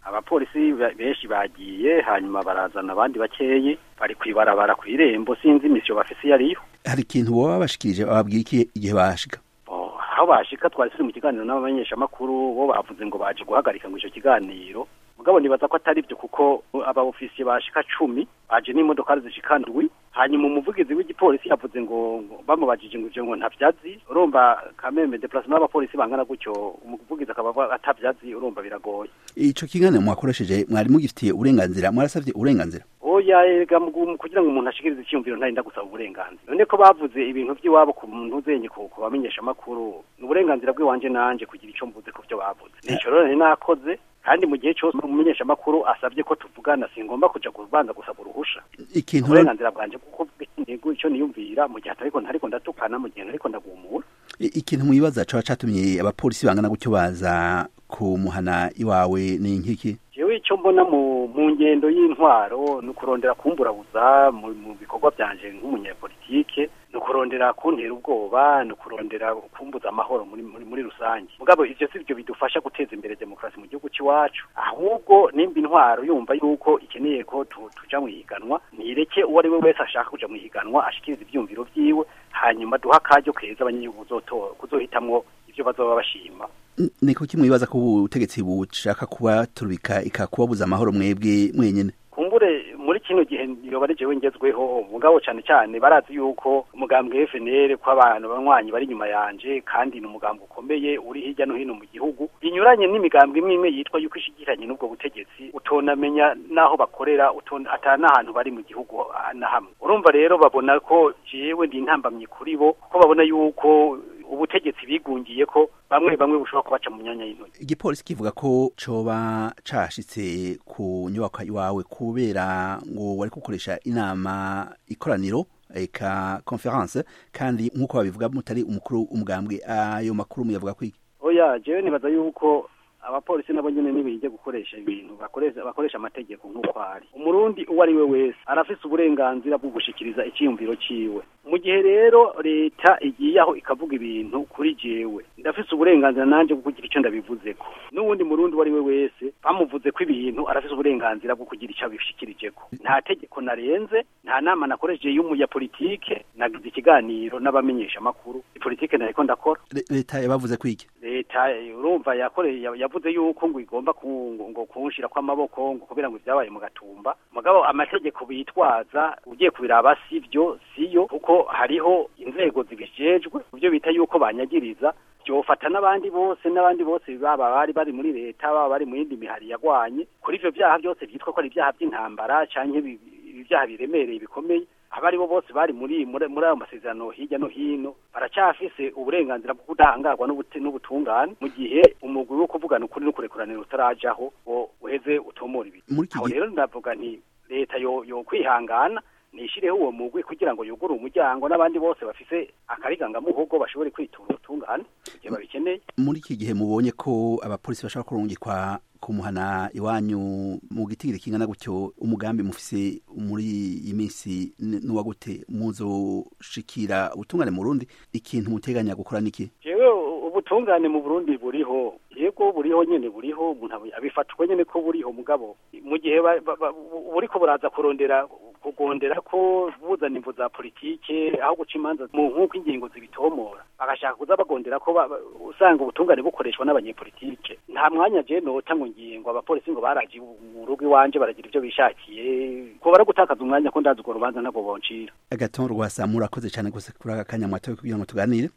abapolisi benshi bagiye hanyuma barazana abandi bakeyi bari kwibarabara ku irembo sinzi imisiyo bafise iyo ariyo hari ikintu boba babashikirije bababwira iki igihe bashika aho bashika twari turi mu kiganiro n'abamenyeshamakuru bo bavuze ngo baje guhagarika ngo ico kiganiro mugabo nibaza ko atari byo kuko aba ofisiye bashika cumi baje n'imodokari zishika ndwi hanyuma umuvugizi w'igipolisi yavuze ngo bamubajije ngo ivyo ngo ntavyazi urumva kameme deplacement y'abapolisi bangana gutyo umuvugizi akaba atavyazi urumva biragoye ico kiganiro mwakoresheje mwari mugifitiye uburenganzira mwarasavye uburenganzira oya ega kugira ngo umuntu ashikirize icyumviro ntarinda gusaba uburenganzira none ko bavuze ibintu by'iwabo ku muntu uzenye ku bamenyesha amakuru ni uburenganzira bw'iwanje nanje kugira icyo mvuze ku byo bavuze nico rero nakoze kandi mu gihe cyose umumenyesha amakuru asabye ko tuvugana singomba kuja kubanza gusaba uruhusha ikintu uburenganzira bwanje kuko intego icyo niyumvira mu gihe atariko ntariko ndatukana mu gihe ntariko ndagumura ikintu mwibaza coba catumye abapolisi bangana gutyo baza kumuhana iwawe ni nkiki jewe icyo mbona mu mu ngendo y'intwaro ni ukurondera kumburabuza mu bikorwa byanje nk'umunyapolitike ni ukurondera kuntera ubwoba ni ukurondera kumbuza amahoro muri muri muri rusange mugabo ivyo si byo bidufasha guteza imbere demokarasi mu gihugu cy'iwacu ahubwo nimba intwaro yumva yuko ikeneye ko tuja mu higanwa nireke uwo ari we wese ashaka kuja mu higanwa ashikiriza ivyumviro vyiwe hanyuma duha akaryo keza abanyagihugu kuzohitamwo ivyo bazoba bashima ni kuki mwibaza ko ubutegetsi bushaka kubaturubika ikakubabuza amahoro mwebwe mwenyene kumbure muri kino gihe yoba ari jewe ngezweho mugabo cyane cyane barazi yuko umugambwe FNL ko abantu banywanyi bari inyuma yanje kandi ni umugambwe ukomeye uri hirya no hino mu gihugu binyuranye n'imigambwe imwe imwe yitwa yuko ishigiranye n'ubwo butegetsi utonamenya naho bakorera utona atana ahantu bari mu gihugu na hamwe urumva rero babona ko jewe ndi intambamye kuri bo ko babona yuko ubutegetsi bigungiye ko bamwe bamwe bushobora kubaca mu myanya y'intoki igipolisi kivuga ko coba cashitse ku nyubako iwawe kubera ngo wari gukoresha inama ikoraniro eka conference kandi nk'uko babivuga mutari umukuru umugambwe ayo makuru muyavuga kwiki oya jewe nibaza yuko abapolisi nabo nyene nibije gukoresha ibintu bakoresha bakoresha amategeko nk'uko ari umurundi uwo ari we wese arafise uburenganzira bwo gushikiriza icyiyumviro ciwe mu gihe rero leta igiye aho ikavuga ibintu kuri jewe ndafise uburenganzira nanje bwo kugira icyo ndabivuzeko n'uwundi murundi uwo ari we wese bamuvuze ko ibintu arafise uburenganzira bwo kugira icyo abishikirijeko nta tegeko narenze nta nama nakoresheje y'umunyapolitike nagize ikiganiro n'abamenyesha amakuru ipolitike nariko ndakora leta yabavuze kwiki leta urumva yakoreye yavuze yuko ngo igomba ngo kunshira kw'amaboko ngo kubera ngo ibyabaye mu gatumba mugabo amategeko bitwaza ugiye kubiraba sivyo siyo kuko hariho inzego zibijejwe byo bita yuko banyagiriza byofata n'abandi bose n'abandi bose baba bari bari muri leta baba bari mu yindi mihari yagwanye kuri ivyo vyaha byose byitwa ko ari ibyaha by'intambara canke ibyaha biremereye bikomeye abari bo bose bari muri muri ayo masezerano hirya no hino baracyafise uburenganzira bwo kudahangarwa n'ubutungane mu gihe umugwi wo kuvugana ukuri n'ukurekuranira utarajaho ngo uheze utomora ibintu aho rero ndavuga nti leta yo yo kwihangana nishireho uwo mugwi kugira ngo yugure umuryango n'abandi bose bafise akarigangamuhogo bashobore kwitura ubutungane igihe babikeneye muri iki gihe mubonye ko abapolisi bashobora kurungikwa kumuhana iwanyu mu gitigiri kingana gutyo umugambi mufise muri iyi minsi n'uwa gute muzoshikira ubutungane mu Burundi ikintu muteganya gukora niki jewe ubutungane mu Burundi buriho yego buriho nyene buriho umuntu abifatwa nyene ko buriho mugabo mu gihe buriko buraza kurondera kugondera ko buzana imvu za politike aho guca imanza mu nk'uko ingingo zibitomora bagashaka kuza bagondera ko usanga ubutungane bukoreshwa n'abanyepolitike nta mwanya je nota ngo ngiye ngo abapolisi ngo baraje mu rugo iwanje baragira ivyo bishakiye ko bara gutakaza umwanya ko ndazi urwo rubanza ntabwo boncira agaton rwasa murakoze cyane gose kuri aka kanya mwatowe kugira ngo tuganire